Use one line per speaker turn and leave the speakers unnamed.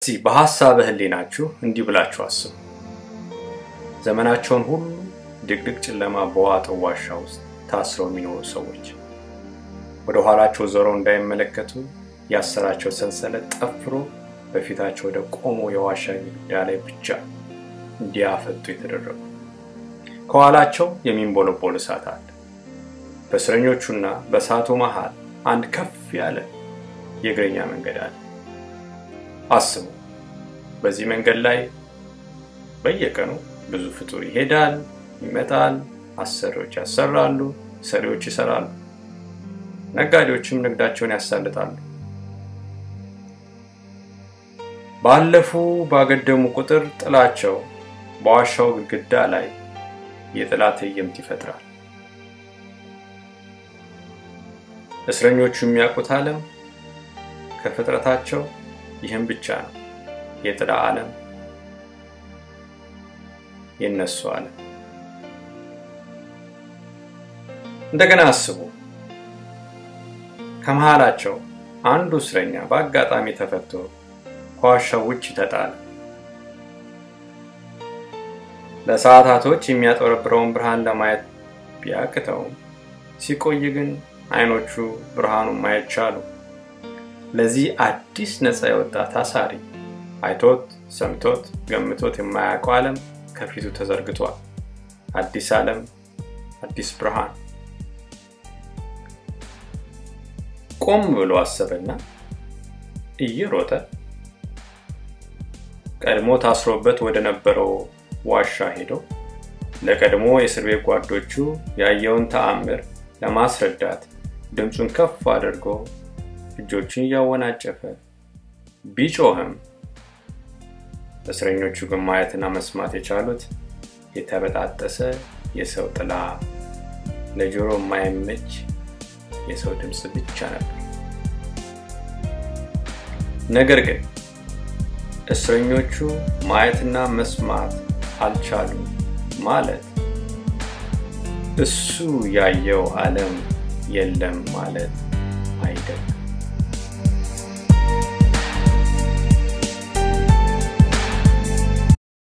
በሐሳበ ሕሊናችሁ እንዲህ ብላችሁ አስቡ። ዘመናቸውን ሁሉ ድቅድቅ ጨለማ በዋጠው ዋሻ ውስጥ ታስረው የሚኖሩ ሰዎች ወደ ኋላቸው ዞረው እንዳይመለከቱ ያሰራቸው ሰንሰለት ጠፍሮ በፊታቸው ወደ ቆሞ የዋሻ ግድግዳ ላይ ብቻ እንዲያፈጡ የተደረጉ ከኋላቸው የሚንቦለቦል እሳት አለ። በእስረኞቹና በእሳቱ መሃል አንድ ከፍ ያለ የእግረኛ መንገድ አለ። አስቡ። በዚህ መንገድ ላይ በየቀኑ ብዙ ፍጡር ይሄዳል፣ ይመጣል። አሰሪዎች ያሰራሉ፣ ሰሪዎች ይሰራሉ፣ ነጋዴዎችም ንግዳቸውን ያሳልጣሉ። ባለፉ ባገደሙ ቁጥር ጥላቸው በዋሻው ግድግዳ ላይ የጥላ ትዕይንት ይፈጥራል። እስረኞቹ የሚያውቁት ዓለም ከፍጥረታቸው ይህም ብቻ ነው። የጥላ ዓለም የነሱ ዓለም። እንደገና አስቡ። ከመሃላቸው አንዱ እስረኛ በአጋጣሚ ተፈቶ ከዋሻው ውጭ ተጣለ። ለሰዓታቶች የሚያጠረብረውን ብርሃን ለማየት ቢያቅተውም ሲቆይ ግን አይኖቹ ብርሃኑን ማየት ቻሉ። ለዚህ አዲስ ነፃ የወጣ ታሳሪ አይቶት ሰምቶት ገምቶት የማያውቀው ዓለም ከፊቱ ተዘርግቷል። አዲስ ዓለም፣ አዲስ ብርሃን። ቆም ብሎ አሰበና እየሮጠ ቀድሞ ታስሮበት ወደ ነበረው ዋሻ ሄዶ ለቀድሞ የእስር ቤት ጓዶቹ ያየውን ተአምር ለማስረዳት ድምፁን ከፍ አድርጎ እጆቹን እያወናጨፈ ቢጮህም እስረኞቹ ግን ማየትና መስማት የቻሉት የተበጣጠሰ የሰው ጥላ፣ ለጆሮ የማይመች የሰው ድምፅ ብቻ ነበር። ነገር ግን እስረኞቹ ማየትና መስማት አልቻሉም ማለት እሱ ያየው ዓለም የለም ማለት አይደለም።